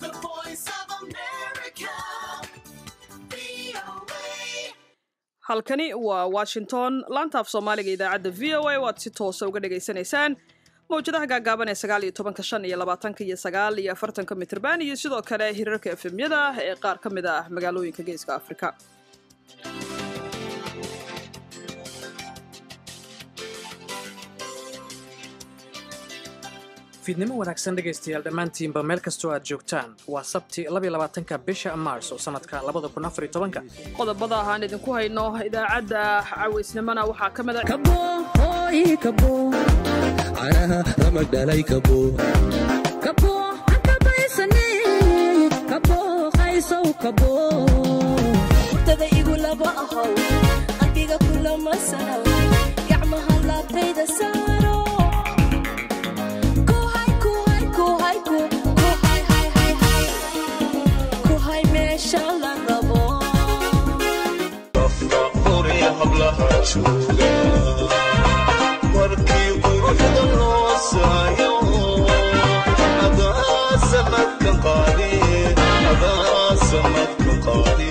The voice of America. VOA. halkani waa washington laantaaf soomaaliga idaacadda v o a waad si toosa uga dhagaysanaysaan mawjadaha gaagaaban ee sagaal iyo tobanka shan iyo labaatanka iyo sagaal iyo afartanka mitrban iyo sidoo kale hirarka efemyada ee qaar ka mid ah magaalooyinka geeska afrika fiidnimo wanaagsan dhegaystayaal dhammaantiinba meel kastoo aad joogtaan waa sabti labaatanka bisha maars oo sannadka labada kun afar iyo tobanka qodobada aan idinku hayno idaacadda cawaysnimona waxaa ka mid a kabo hooy kabo canaha ramag dhalay kabo kabo hakabaysane kabo qaysow kabo tada igu laba ahow qalbiga kulama sanaw gacmaha laabtayda saaro Kuhay, kuhay, kuhay, ku- kuhay, hay, hay, hay. Kuhay meesha la rabo markii quruxda loo saayo adaa sanadka qaadi adaa sanadka qaadi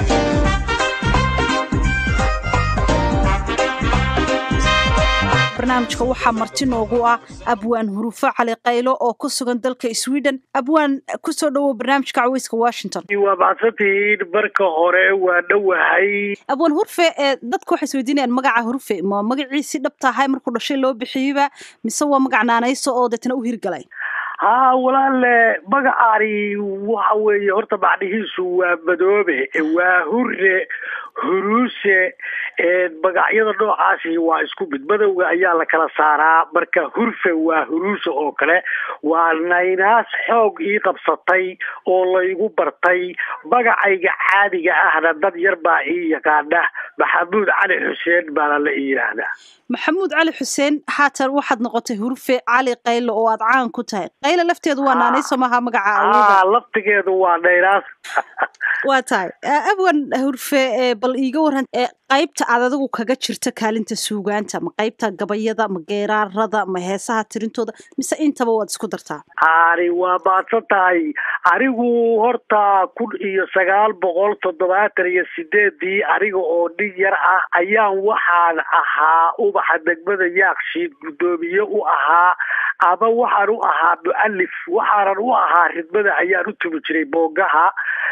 barnaamijka waxaa marti noogu ah abwaan hurufo cali qaylo oo ku sugan dalka sweden abwaan kusoo dhowow barnaamijka caweyska washington waa mahadsantihiin marka hore waa dhowahay abwaan hurfe ee dadka waxay isweydiinayaan magaca hurfe ma magaciisi dhabta ahay markuu dhashay loo bixiyeyba mise waa magac naanayso oo deetna u hirgalay haa walaale magacaani waxa weeye horta macnihiisu waa madoobe waa hure huruuse magacyada noocaasi waa isku mid madowga ayaa la kala saaraa marka hurfe waa huruuse oo kale waa naynaas xoog ii qabsatay oo laygu bartay magacayga caadiga ahna dad yar baa ii yaqaana maxamuud cali xuseen baana la ii yidhaahdaa maxamuud cali xuseen haatan waxaad noqotay hurfe cali qaylo oo aad caan ku tahay qaylo lafteedu waa naanayso maaha magaca awooda aa laftigeedu waa naynaas waa tahay Ah, abwan hurfe ee bal iiga waran ee qaybta aad adigu kaga jirta kaalinta suugaanta ma qaybta gabayada ma geeraarada ma heesaha tirintooda mise intaba waad isku dartaa ani waa maadsan tahay anigu horta kun iyo sagaal boqol toddobaatan iyo sideedii aniga oo nin yar ah ayaan waxaan ahaa ubaxa degmada yaakshiid guddoomiye u ahaa ama waxaan u ahaa mu'alif waxaanan u ahaa ridmada ayaan u tumi jiray boogaha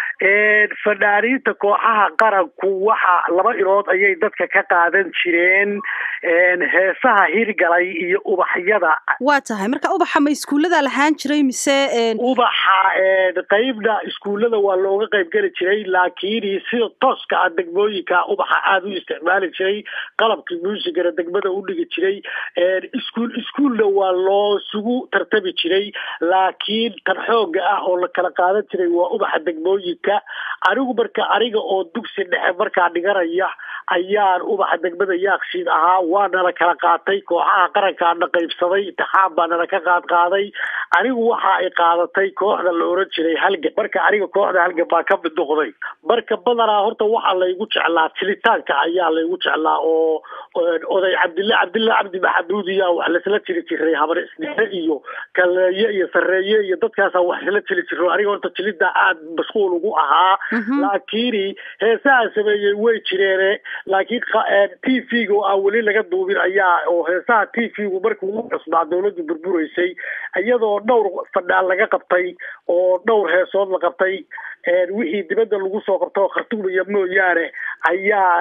fanaaniinta kooxaha qaranku waxa laba ilood ayay dadka ka qaadan jireen heesaha hirgalay iyo ubaxyada waa tahay marka ubaxa ma iskuullada lahaan jiray mise een, ubaxa qeybna iskuullada waa looga qayb geli jiray laakiin sida tooska ah degmooyinka ubaxa aada u isticmaali jiray qalabkii muusigana degmada u dhigi jiray iskuul iskuulna waa loo sugu tartami jiray laakiin tan xooga ah oo la kala qaadan jiray waa ubaxa degmooyinka anigu marka aniga oo dugsi dhexe markaa dhiganaya ayaan ubaxa degmada yaakshiid ahaa waana la kala qaatay kooxaha qarankaana qaybsaday intixaan baa nala ka qaad qaaday anigu waxa ay qaadatay kooxda la oran jiray halgan marka aniga kooxda halgan baa ka mid noqday marka badanaa horta waxaa laygu jeclaa tilitaanka ayaa laygu jeclaa oo oday cabdilla cabdilla cabdi maxamuud iya wax lasla jiri jiray habar isnime iyo kaleeye iyo sareeye iyo dadkaasa wax isla jiri jiro aniga horta jilida aad mashquul ugu ahaa laakiin heesaha sameeyey way jireene laakiin t v-ga oo aan weli laga duubin ayaa oo heesaha t v-gu markii ugu cusbaa dawladdu burburaysay iyadoo dhowr fadhaan laga qabtay oo dhowr heesood la qabtay wixii dibadda lagu soo qabto khartuumaya mooyaane ayaa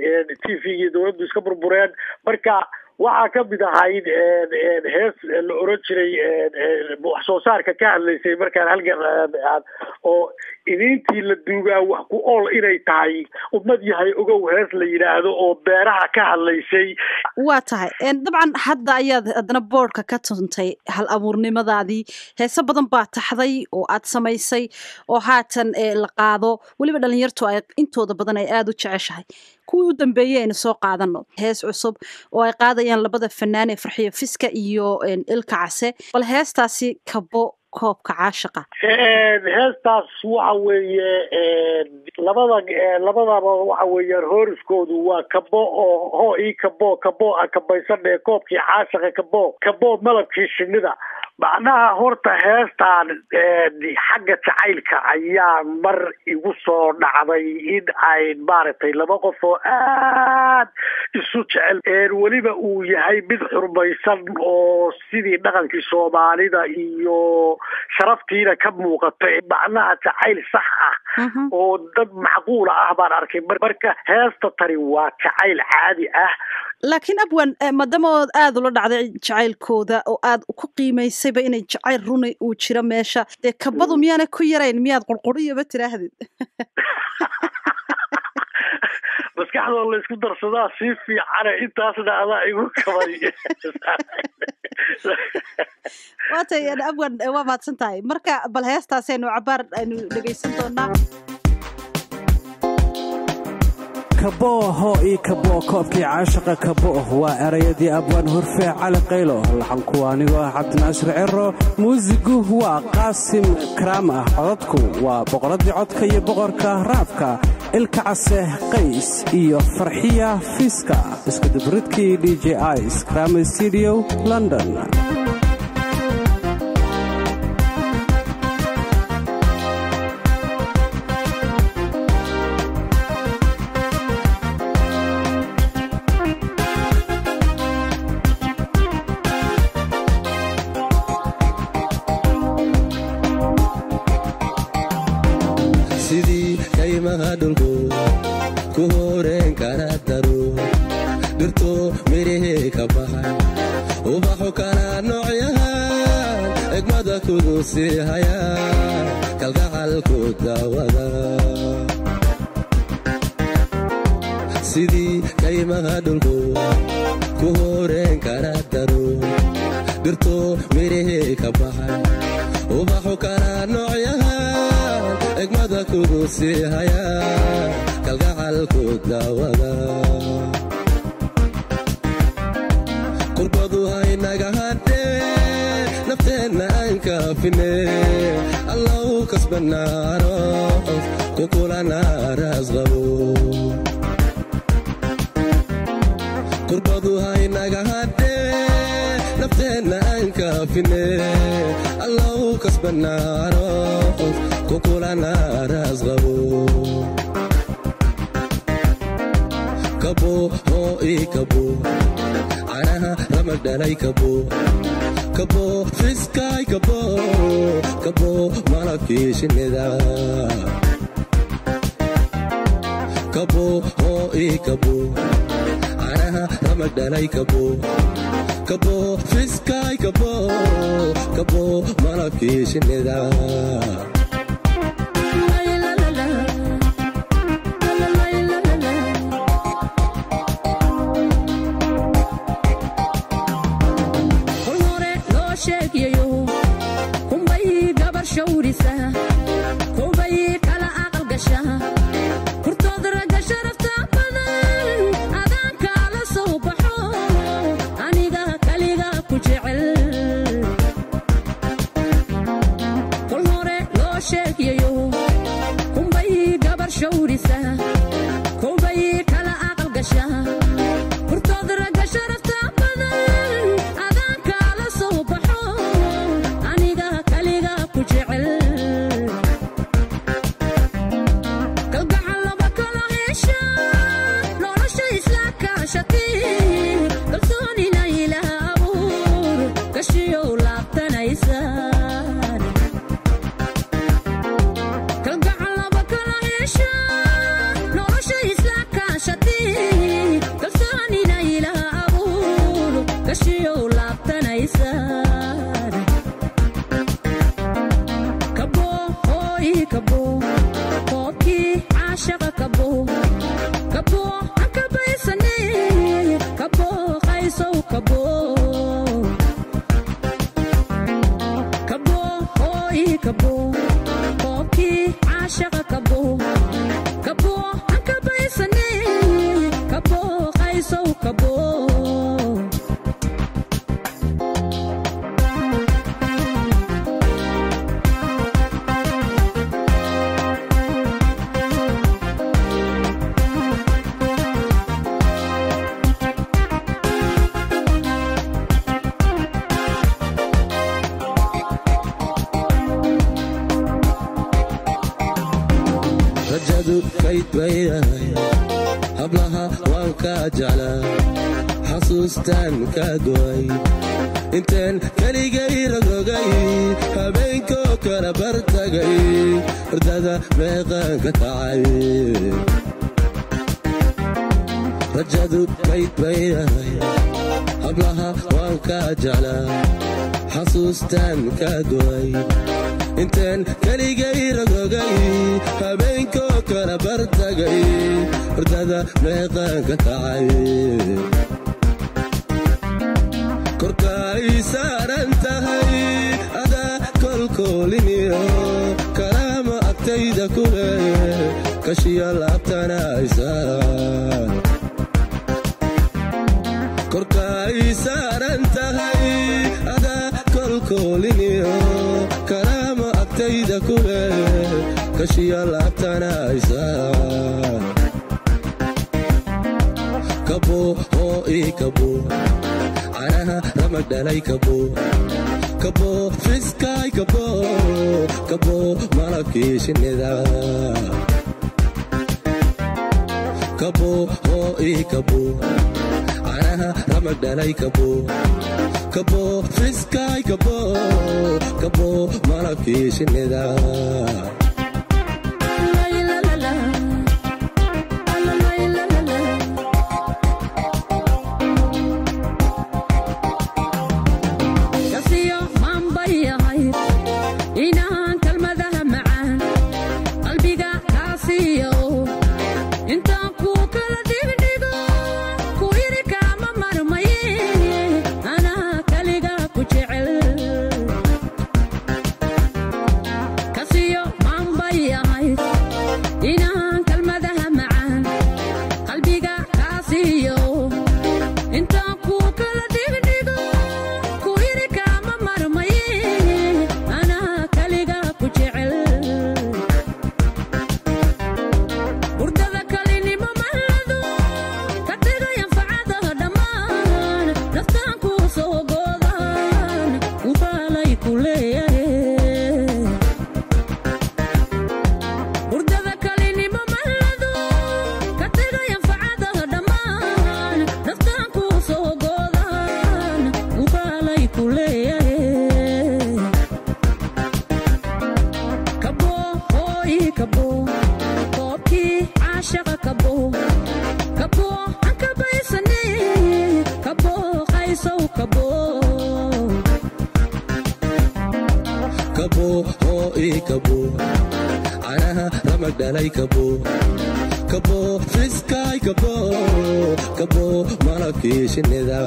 t v-gii dawladdu iska burbureen marka waxaa ka mid ahayd hees la oran jiray wax soo saarka ka hadlaysay markaan halgan oo idintii la duugaa wax ku ool inay tahay ummad yahay ogow hees la yidhaahdo oo beeraha ka hadlaysay waa tahay Een, dabcan hadda ayaad haddana boodhka ka tuntay hal abuurnimadaadii heese badan baa taxday oo aad samaysay oo haatan ee, la qaado weliba dhalinyartu ay intooda badan ay aada u jeceshahay kuwii u dambeeyey aynu soo qaadano hees cusub oo ay qaadayaan labada fanaan ee farxiyo fiska iyo een, ilka case bal heestaasi kabo koobka caashiqa heestaas waxa weeye labada labadaba waxa weeyaan hooriskoodu waa kabo oo hoo ii kabo kabo a kabaysanee koobkii caashiqa kabo kabo malabkii shinida macnaha horta heestan xagga jacaylka ayaa mar igu soo dhacday in ay maaragtay laba qof oo aad isu jecel weliba uu yahay mid xurmaysan oo sidii dhaqankii soomaalida iyo sharaftiina ka muuqato macnaha jacayl sax ah oo dad macquula ah baan arkay marka heesta tani waa jacayl caadi ah laakiin abwan maadaama ood aada ula dhacday jacaylkooda oo aad ku qiimaysayba inay jacayl runi uu jiro meesha dee kabadu miyaana ku yarayn miyaad qurquriyaba tiraahdid maskaxdoo laysku darsadaa sii fiicane intaasna adaa igu kabay waatay abwan waa mahadsan tahay marka bal heestaasaynu cabaar aynu dhegaysan doonaa kabooho io kaboo koobkii caashaqa kabooh waa erayadii abwaan hurfee cali qaylo laxanku anigoo ah cabdinaasir cero muusigu waa qaasim karaam ah codadku waa boqoraddii codka iyo boqorka raabka ilka case qays iyo farxiya fiiska iskudubridkii d j is krama studio london sidii kaymaha dhulku ku horeen kara daro dhirto midhihii ka baxay ubaxu kala noocyahan egmada kudu sii haya kalgacalku daawada sidii kaymaha dhulku ku horeen kara daro dhirto midhihii ka baxay ubaxu kala noocyahan egmada kudu sii haya kalgacalku daawada qurbadu haynaga hadhee nafteenna aan kaafine allau kasbanaano kukulana raasqabo qurbadu haynaga hadhee nafteenna aan kaafine allau kasbanaano kukulana raasqabo kabo hoo ii kabo canaha ramag dhalay kabo kabo fiskaay kabo kabo malabkii shinnida kabo hoo ii kabo canaha ramag dhalay kabo kabo fiskaay kabo kabo malabkii shinnida kol hore loo sheegayo kunbay gabar shawrisa kowbay kala aqal gasha hurtood ragga sharafta badan adaanka la soo baxo aniga kaliga ku jecel kol hore loo sheegayo kunbay gabar shawrisa kowbay kala aqal gasha hurtood ragga sharafta badan adaanka la soo baxo aniga kaliga ku jecel kalgacal laba kala hesha nolosha isla kaashati kalsoonina ilaah abuur gashiyow laabtanaysaan kalgacal laba kala hesha nolosha isla kaashati kalsoonina ilaah abuur gashiyow laabtanaysaan kabo hooy kabo koobkii caashaqa kabo kabo aan kabaysane kabo qaysow kabo kabo hooy kabo koobkii caashaqa kabo kabo aan kabaysane kabo qaysow kabo rajadu kayd baydahay hablaha waan kaa jeclaa xasuustaan kaa go'ay intaan keligay ragogay habeenkoo kala bartagay hurdada meeqaan ka kacay rajadu kayd baydahay hablaha waan kaa jeclaa xasuustaan kaa go'ay intaan keligay ragogay habeenkoo kala bartagay hurdada meeqaan ka kacay korka ay saaran tahay adaa kolkooliniyo kalaama agtayda ku leh kashiya laabtana ay saaran korka ay saaran tahay adaa kolkooliniyo kalaama agtayda ku leh kashiya laabtana ay saaran kabo oo ii kabo canaha ramag dhalay kabo kabo fiskaay kabo kabo malabkii shinnida kabo oo ii kabo canaha ramag dhalay kabo kabo fiskaay kabo kabo malabkii shinnida kasiyo maanbayahay inaan kalmadaha macaan qalbiga kaasiyo intaan kuu kala dhigdhigo ku iri kaama marmaye anaa kaliga ku jecel kasiyo maanbayahay inaan kalmadaha macaan qalbiga kaasiyo intaan kuu kala dhigdhigo ku iri kaama marmaye anaa kaliga ku jecel hurdada kalinimo mahlado ka dhigayan facadaha dhammaan naftaan kuu soo goodaan ubaalay ku leeyahe hurdada kalinimo mahlado ka dhigayan facadaha dhammaan naftaan kuu soo goodaan ubaalay ku leeyahe kabo hooyi kabo koobkii caashaqa kabo kabo aan kabaysane kabo qaysow kabo kabo oo ii kabo canaha ramag dhalay kabo kabo fiskaay kabo kabo malabkii shinnida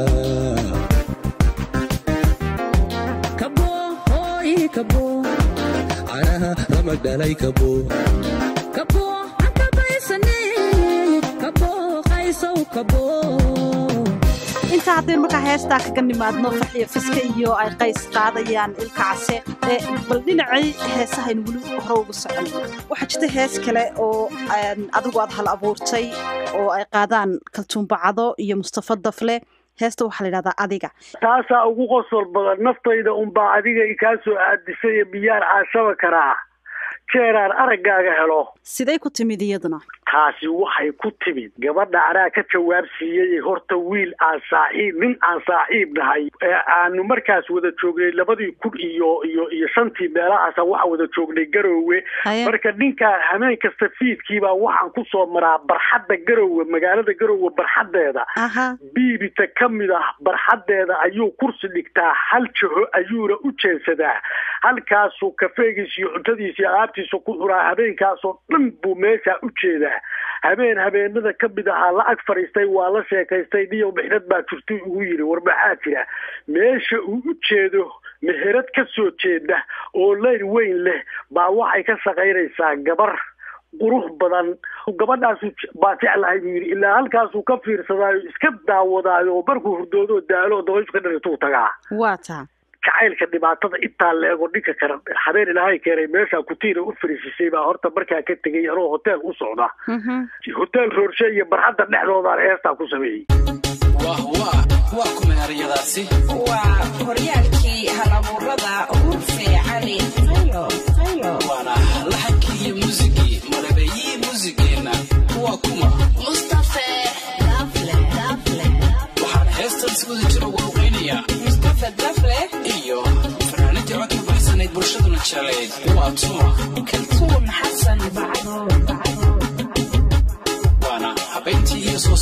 kabo hooyi kabo canaha ramag dhalay kabo kabo aan kabaysane kabo qaysow kabo intaa haddaynu markaa heestaa kaga nimaadno farxiyo fiska iyo ay qays qaadayaan ilka case ee bal dhinacay heesahaynu weli hore ugu soconay waxaa jirta hees kale oo aan adigu aad hal abuurtay oo ay qaadaan kaltuumbacado iyo mustafa dafle heesta waxaa la yidhahdaa adiga taasaa ugu qosol badan naftayda unbaa adiga i kaa soo aadisay ee biyaar caashaba karaa jeeraan araggaaga helo siday ku timid iyaduna taasi waxay ku timid gabadha anaa ka jawaab siiyey horta wiil aan saaxiib nin aan saaxiib nahay ee aanu markaas wada joognay labadii kun iyo iyo iyo shantii meelahaasa waxaan wada joognay garoowe Haya. marka ninkaa hameen kasta fiidkiibaa waxaan ku soo maraa barxadda garoowe magaalada garoowe barxaddeeda aha biibita ka mid ah barxaddeeda ayuu kursi dhigtaa hal jaho ayuuna u jeensadaa halkaasuu kafeegiisa iyo cuntadiisa iyo alaabtiisa ku cunaa habeenkaasoo dhan buu meeshaa u jeedaa habeen habeenada ka mid ahaa la ag fadhiistay waa la sheekaystay niyow mixnad baa jirtay ugu yidhi war maxaa jira meesha uu u jeedo meherad ka soo jeeda oo leyr weyn leh baa waxay ka shaqaynaysaa gabar qurux badan gabadhaasu baa jeclahay buu yidhi ilaa halkaasuu ka fiirsadaayo iska daawadaayo oo markuu hurdoodo daalo oo dabayshu ka dhalituu tagaa waa taa jacaylka dhibaatada intaa la ego dhinka kale habeen ilaahay keenay meeshaa kutiina u fariisisay baa horta markaa ka tegay anoo hotel u socda Mhm. hotel roorshe iyo barxadda dhexdoodaan heestaa ku sameeyey waa horyaalkii halabuurada urfe cali fayo fayo waana laxankii iyo muusigii malabayiin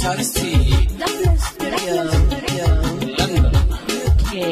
naxariistii london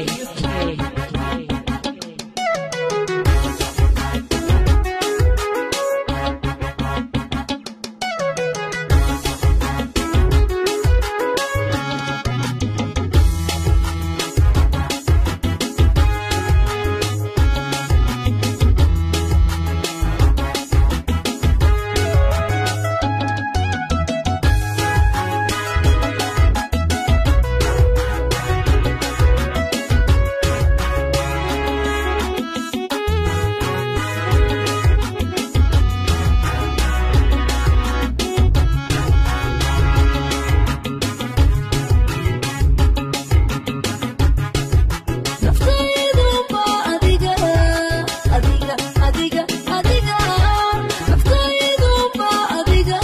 naftayduba adiga adiga adiga adiga naftayduba adiga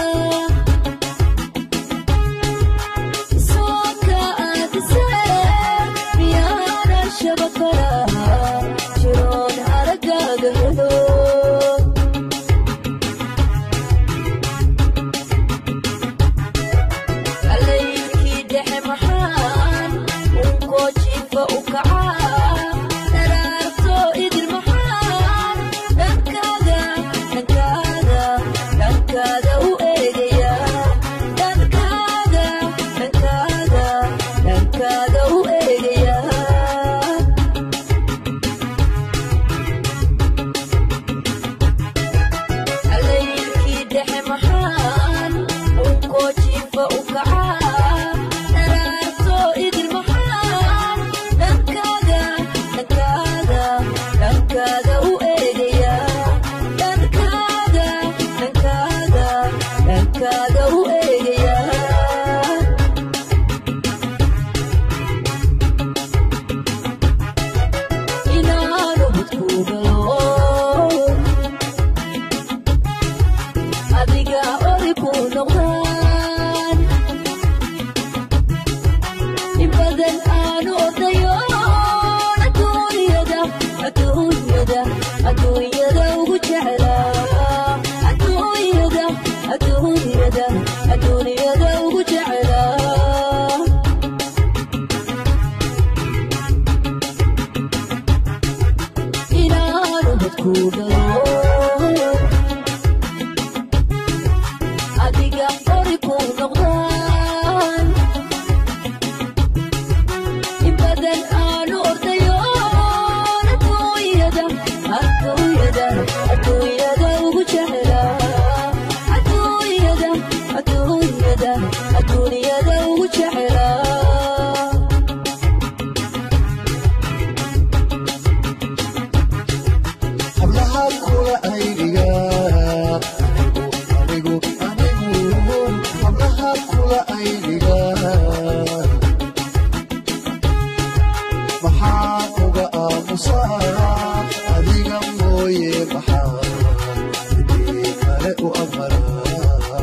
sooka aadise miyaana shabakara jiroon aragaaga helo alaykii dhexe maxaan unkoo jiifa u kacaa daraarto idil maxaan dhankaaga dhankaaga dhankaaga u eegaya dhankaaga dhankaaga dhankaaga u eegaya alaykii dhexe maxaan unkoo jiifa u kacaa daraarto idil maxaan dhankaaga dhankaaga dhankaaga u eegaya dhankaaga dhankaaga dhankaaga u eegaya inaanu hudkuugalo adiga ori ku noqdaan in badan aanu odayo adduunyada adduunyada adduunyada ugu jeclaa adduunyada adduunyada adduunyada ugu jeclaa inaanu hudkuugalo adiga ori ku noqdaan in badan aanu ordayo adduunyada adduunyada adduunyada ugu jeclaa adduunyada adduunyada adduunyada ugu jeclaa hablaha kula aydiga anigu anigu hablaha kula aydiga maxaa uga aamusaa adiga mooye maxaa idii kale u amaraa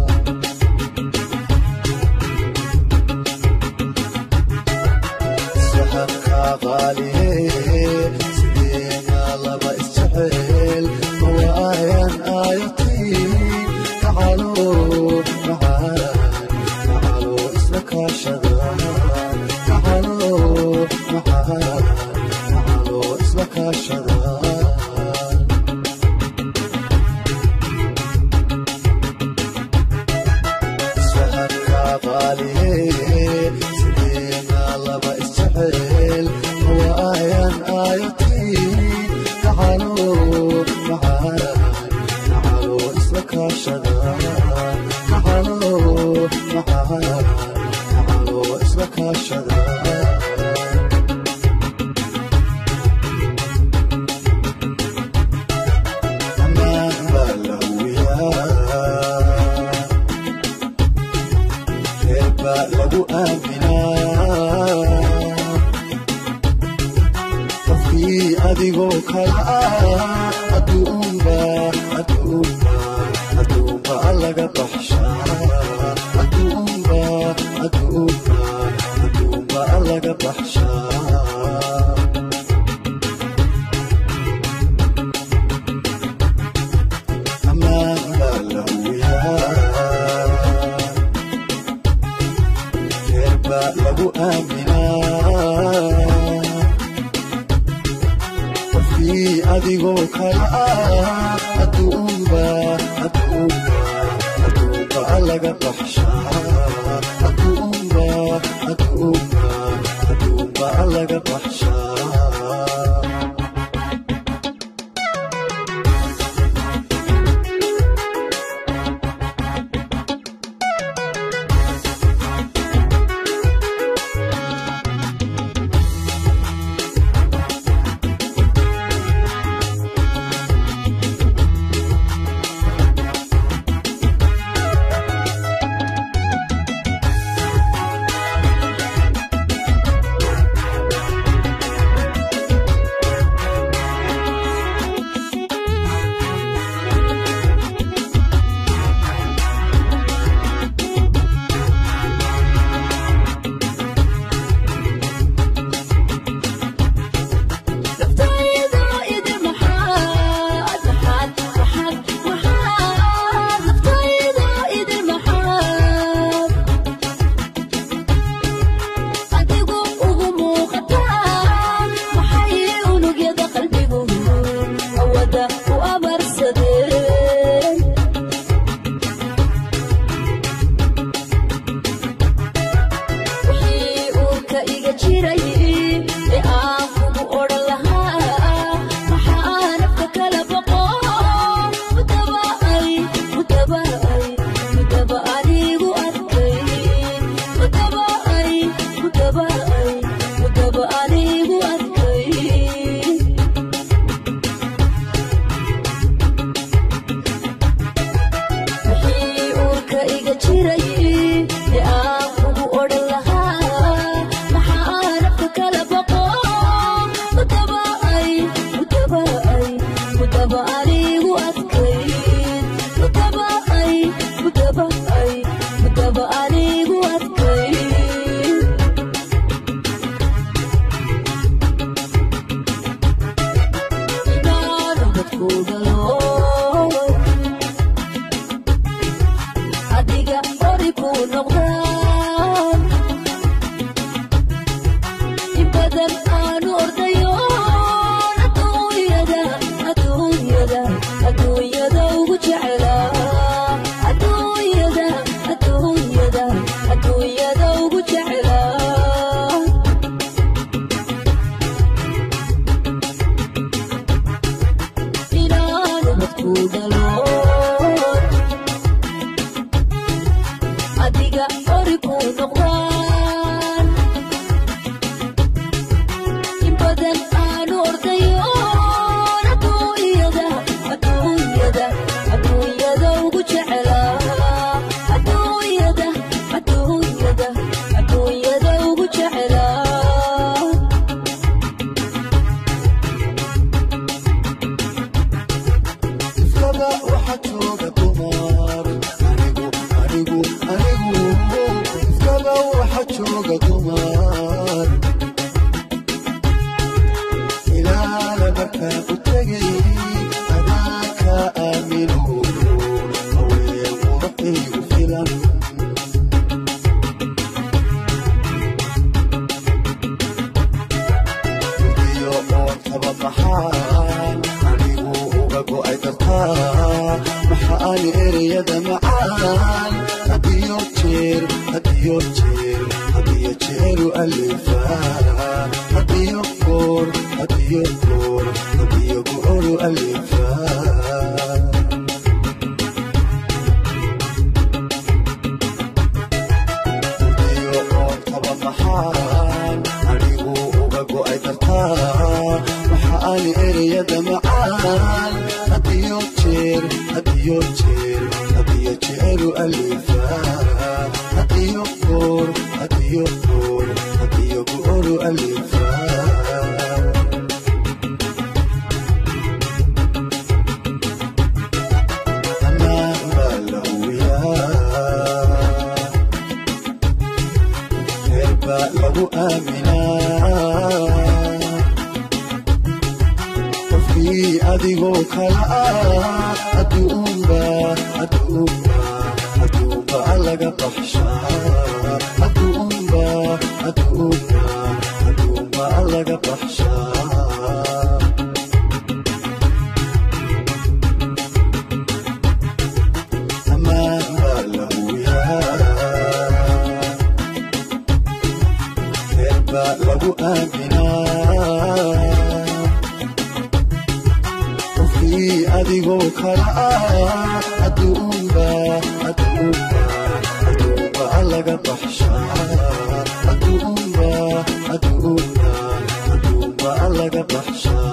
saxanka qaaliye sideena laba isjecel waayan aayatiin kacalo macaan kacalo isla kaashada kacalo macaan kacalo isla kaashada sahanka qaaliye sideena laba isjecel waayan aayatiin kacalo macaan kacalo isla kaashada kacalo macaan kacalo isla kaashada ammaan baa la huwiyaa reer baa lagu aaminaa qofkii adigoo kala ah adduunba adduunba adduunba laga baxshaa adduunba adduunba adduunba aaminaa qofkii adigoo kala ah adduunba adduunba adduunba laga baxshaa adduunba adduunba adduunba laga baxshaa laga baxshaa aduunba aduun adduunba adduunba adduunba laga baxshaa adduunba adduunba adduunba laga baxshaa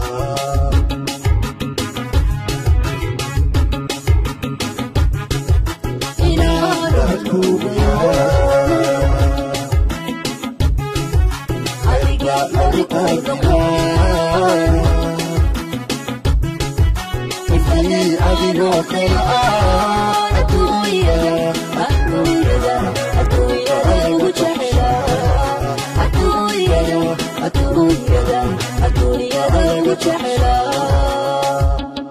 adigoo kale ah adduunyada adduunyada adduunyada lagu jeclaa adduunyada adduunyada adduunyada lagu jeclaa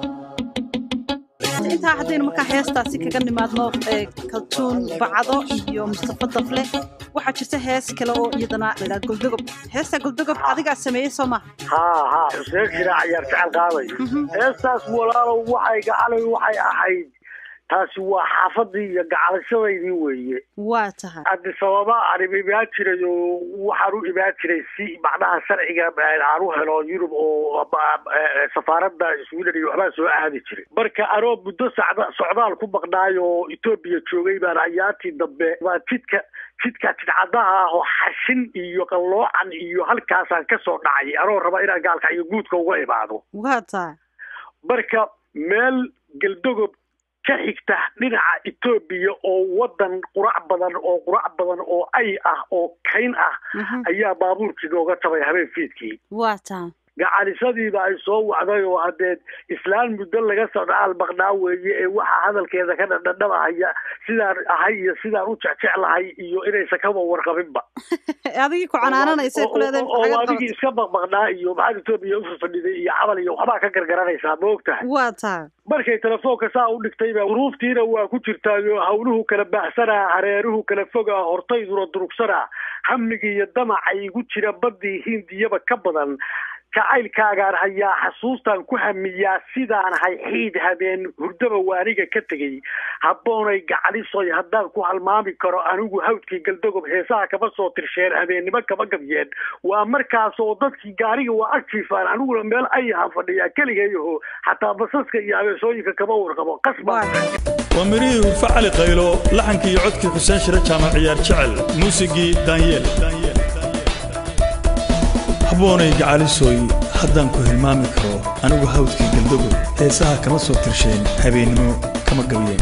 intaa haddaynu markaa heestaasi kaga nimaadno ee kaltuun bacdo iyo mustafa dafle waxaa jirta hees kale oo iyadana ladhaa goldogob heesta goldogob adigaa sameeyey soo maha haa haa xuseen shiraac ayaa jecel qaaday heestaas walaalow waxay gacalay waxay ahayd taasi waa xaafadii iyo gacalashadaydii weeye waa tahay haddi sababa aan imaan jiray oo waxaan u imaan jiray si macnaha sharciga aan u helo yurub oo safaaradda sweden iyo waxbaa soo aadi jiray marka anoo muddo sacda socdaal ku maqnaay oo etoobiya joogay baan ayaantii dambe baa jidka jidka jidcadaha ah oo xashin iyo qalloocan iyo halkaasaan ka soo dhacay anoo raba inaan gaalka iyo guudka uga imaado waa tahay marka meel geldogob ka xigta dhinaca etoobiya oo wadan qurac badan oo qurac badan oo ay ah oo kayn ah ayaa baabuurkii nooga tabay habeen fiidkii waa tahay gacalisadiiba ay soo wacday oo hadeed islaan muddo laga soo dhacaal maqnaa weeye ee waxaa hadalkeeda ka dhadhadhabahaya sidaan ahay iyo sidaan u jecjeclahay iyo inaysan kaba warqabinba adigii ku canaananaysa oo adigii iska maqmaqnaa iyo maxaad etoobiya ufafadhiday iyo cabal iyo waxbaa ka gargaranaysaa ma og tahay waa tahay markay telefoonka saa u dhigtayba duruuftiina waa ku jirtaayo hawluhu kala baxsanaa hareeruhu kala fogaa hortayduna durugsanaa hamigii iyo damaca igu jira baddii hindiyaba ka badan jacaylkaagaan hayaa xasuustaan ku hamiyaa sidaan hay xiid habeen hurdaba waaniga ka tegey habboonay gacalisoy haddaan ku halmaami karo anigu hawdkii galdogob heesaha kama soo tirsheen habeennimo kama gabyeen waa markaas oo dadkii gaariga waa agjiifaan aniguna meel ayaha fadhiyaa keligayaho xataa basaska iyo abeesooyinka kama warqabo qasba waa mirihii hurfe cali qaylo laxankii iyo codkii xuseen shire jaamac ciyaar jecel muusigii daanyeel habboonay gacalisooy haddaan ku hilmaami karo anigu hawdkii galdogob heesaha kama soo tirsheen habeennimo kama gabyeen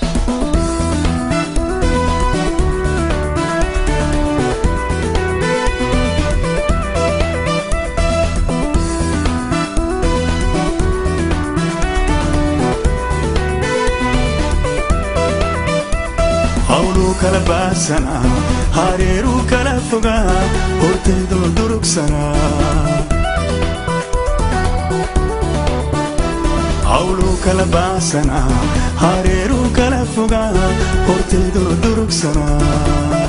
hawluu kala baahsanaa hareeruu kala fogaa hortaydoo durugsanaa hawluu kala baahsanaa hareeruu kala fogaa hortaydoo durugsanaa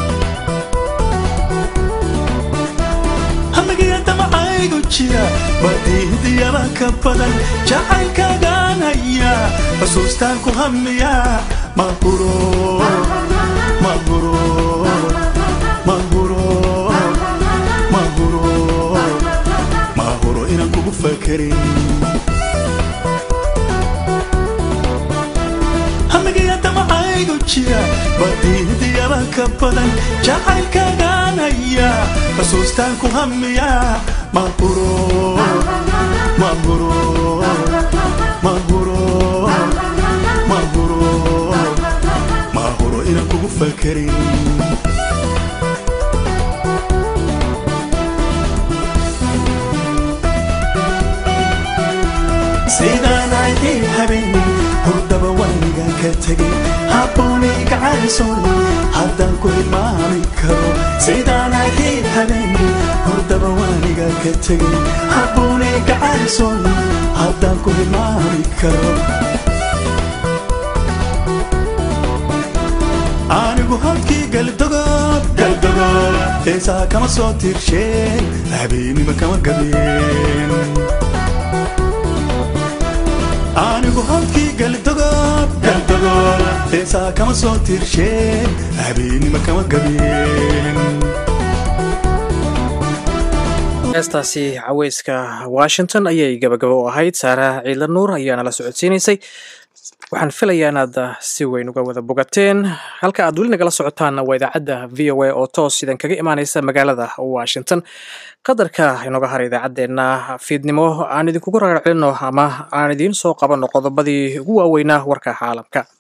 hamigiya damacaygu jira badiidiyaba ka badan jacaylkaagaan haya xusuustaan ku hamiyaa mahuro mahuro mahuro mahuro mahuro inaan kugu fakerin hamigiya damacaygu jira badiidiyaba ka badan jacaylkaagaan haya xusuustaan ku hamiyaa mahuro mahuro mahuro mahuro mahuro inaan kugu fakerin sidaan ahay habeen hurdaba waniga ka tegay habboonay gacaysoon haddaan ku hilmaami karo sidaan ahay habeen hurdaba waniga ka tegay habboonay gacaysoon haddaan ku hilmaami karo anigu halkii galdogob galdogob heesaha kama soo tirsheen habeennimo kama gabeen anigu halkii galdogob galdogob heesaha kama soo tirsheen habeennimo kama gabeen heestaasi caweyska washington ayay gabagabo u ahayd saara ciidla nuur ayaana la socodsiinaysay waxaan filayaa inaad si weyn uga wada bogateen halka aad weli nagala socotaanna waa idaacadda v o a oo toos idan kaga imaaneysa magaalada washington qadarka inooga hara idaacaddeenna fiidnimo aan idinkugu ragacelino ama aan idiin soo qabanno qodobadii ugu waaweynaa warka caalamka